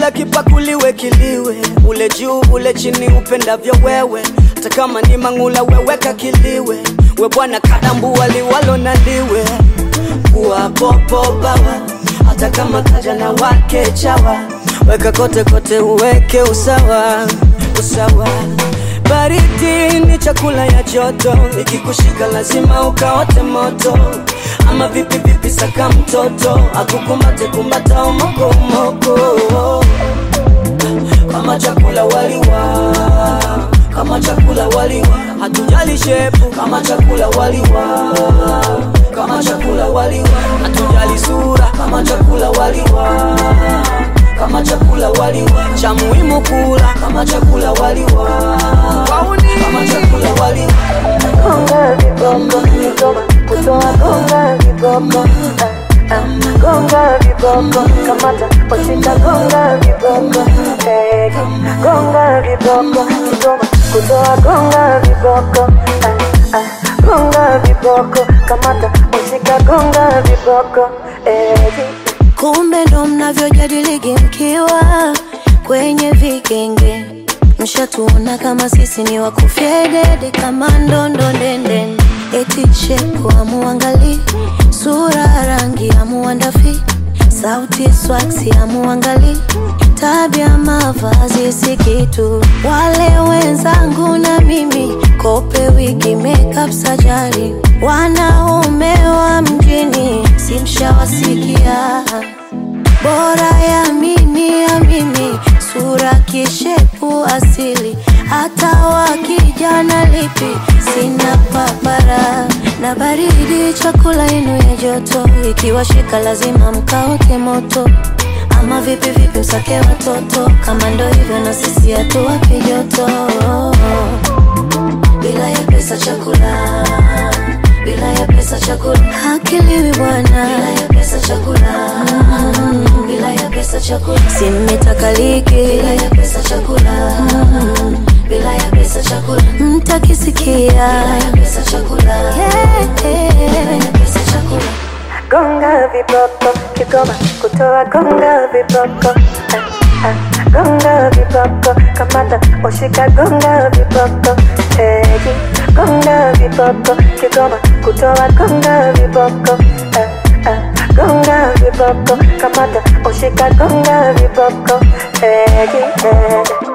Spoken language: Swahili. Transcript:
kila kipakuliwe kiliwe, ule juu ule chini, upendavyo wewe. Hata kama ni mang'ula, weweka kiliwe. We bwana kadambua liwalo na liwe, kuwa popo bawa, hata kama kaja na wake chawa, weka kote kote, uweke usawa usawa. Baridi ni chakula ya joto, ikikushika lazima ukaote moto. Ama vipi vipi, saka mtoto akukumbate kumbata umoko umoko, kama chakula waliwa, kama chakula waliwa, hatujali shepu, kama chakula waliwa, kama chakula waliwa, hatujali sura, kama chakula waliwa kama chakula waliwa, cha muhimu kula kama chakula waliwa, kama chakula waliwa. Gonga viboko, Kigoma, kutoa gonga viboko, ah, ah, gonga viboko, kamata washika gonga viboko, eh, gonga viboko, Kigoma, kutoa gonga viboko, ah, ah, gonga viboko, kamata washika gonga viboko, eh, Kumbe ndo mnavyojadiligi mkiwa kwenye vigenge, mshatuona kama sisi ni wakufyedede kama ndondo ndende, eti shepu amuangali, sura rangi amuandafi, sauti swaksi amuangali, tabia mavazi si kitu. Wale wenzangu na mimi kope wigi makeup sajari, wanaume wa mjini simshawasikia bora ya mimi ya mimi, sura kishepu asili, hata wakijana lipi sina papara na baridi, chakula yenu ya joto, ikiwashika lazima mkaote moto ama vipi vipi, msake watoto kama ndo hivyo, na sisi hatuwapi joto bila ya pesa chakula bila ya pesa chakula hakiliwi bwana, bila ya pesa chakula mm, bila ya pesa chakula simetakaliki, bila ya pesa chakula mm, bila ya pesa chakula mtakisikia, bila ya pesa chakula yeah, bila ya pesa chakula gonga viboko, Kigoma, kutoa gonga viboko, ah, ah, gonga viboko, kamata washika gonga viboko, eh, gonga viboko, Kigoma, kutoa gonga viboko, ah, ah, gonga viboko, kamata washika gonga viboko, eh, eh.